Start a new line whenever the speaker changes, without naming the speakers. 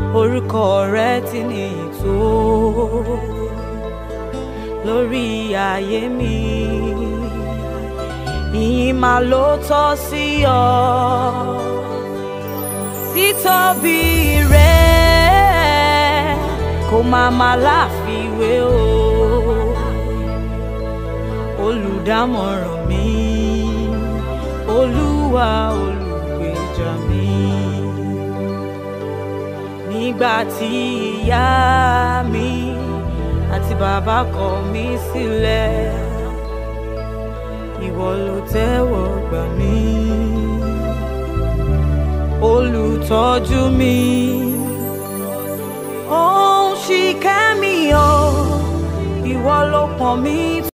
orúkọ rẹ ti ní ìtò lórí ayé mi ìyìn máa ló tọ́ sí ọ títóbi rẹ kò máa máa láfiwé o olùdámọ̀ràn mi olúwa olùgbèjà mi nígbà tí ìyá mi àti bàbá kọ̀ mí sílẹ̀ ìwọ ló tẹ́wọ́ gbà mí olùtọ́jú mi ó ń ṣìkẹ́ mi o ìwọ ló pọ̀n mí